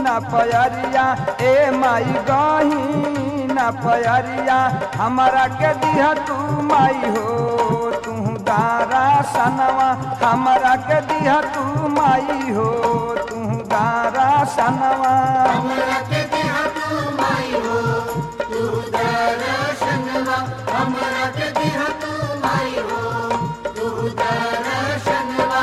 ना पयरिया ए माई गही ना पयरिया हमारा के दिह तू माई हो तू गारा सनवा हमारा के दिह तू माई हो तू गारा सनवा हमरा के देहा तू माई हो तू दर्शनवा हमरा के देहा तू माई हो तू दर्शनवा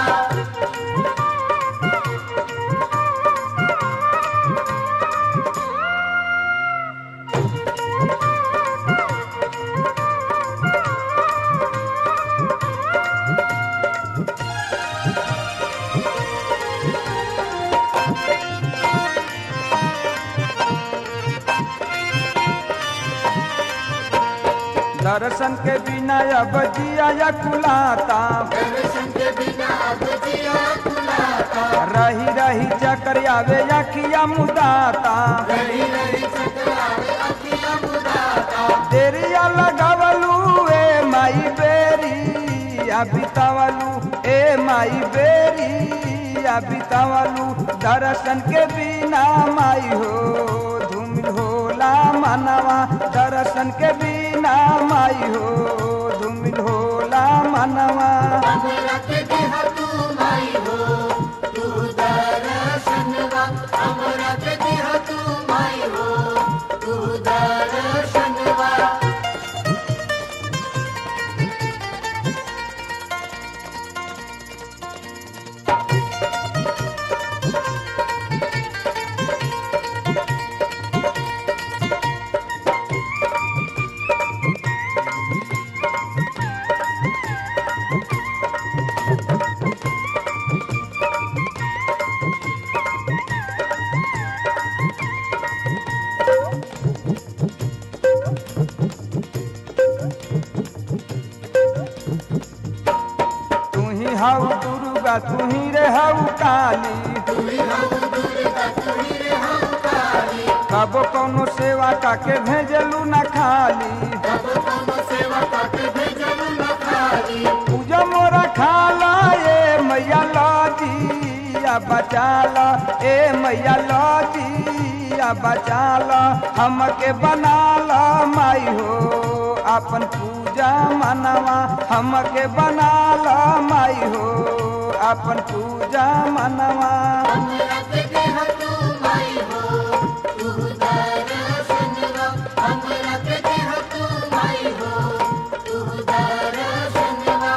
दर्शन के बिना अब जिया या कुलाता दर्शन के बिना अब जिया खुलाता रही रही चक्कर आवे अखिया मुदाता रही रही चकरावे अखिया मुदाता देरिया लगावलू ए माई बेरी बितावलू ए माई बेरी बितावलू दर्शन के बिना माई हो धूम होला मनवा दर्शन के बिना माई हो धूम होला मनवा हमरा के देहा तू माई हो तू दर्शनवा हमरा के देहा तू माई हो तू दर्शनवा तू ही हऊ दुर्गा तू ही रे हऊ काली तुही हम दुर्गा तुही रे हम काली कबो कौनो सेवा काके भेजलू न खाली तब कोनो सेवा काके भेजलू न खाली पूजा मोरा खाला ए मैया लौटिया बचाला ए मैया लौटिया बचाला हमके बनाला माई हो अपन पूजा मनवा हमके बनाला माई हो अपन पूजा मनवा हमरा के देहा तू माई हो तू दर्शनवा हमरा के देहा तू माई हो तू दर्शनवा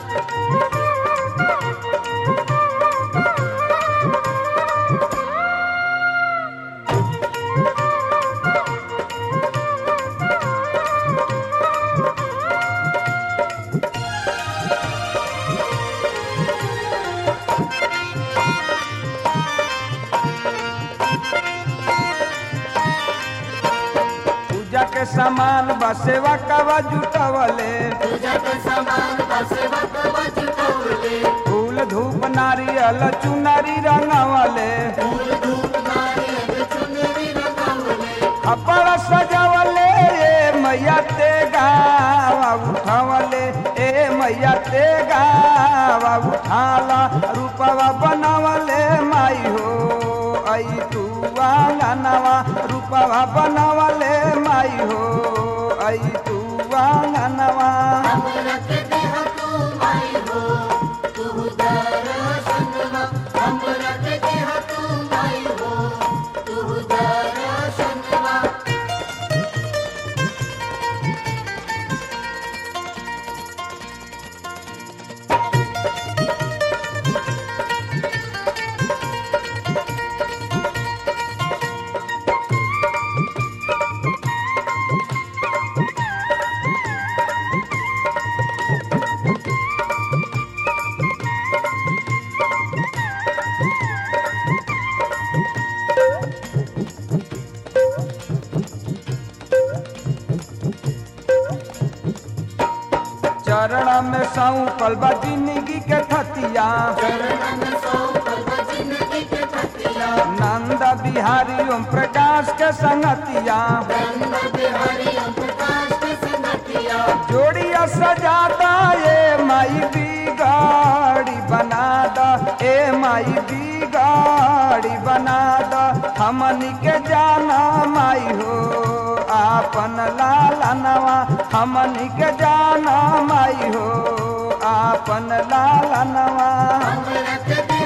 पूजा के सामान बसेवा कवा जुटवले पूजा के सामान बसेवा कवा जुटौले फूल धूप नारियल चुनरी रंगवले फूल धूप नारियल चुनरी रंगवले अपर सजवले ए मैया ते गावा उठवले ए मैया ते गावा उठाला रूपवा बनवले माई हो आई तू आंगनवा रूपवा बनवले माई हो आई तू आंगनवा हमरा के देहा तू माई हो तू दर्शनवा हमरा के देहा तू माई हो तू दर्शनवा चरण में सौंपल बा जिंदगी के थतिया चरणन सौ कल्प जिंदगी के पतिया नंद बिहारी ओम प्रकाश के संगतिया रंग बिहारी ओम प्रकाश के संगतिया जोड़िया सजादा ए माई बिगाड़ी बना द ए माई बिगाड़ी बना द हमनी के जाना माई हो आपन लालनवा हमनी के जाना माई हो आपन लालनवा हमरा के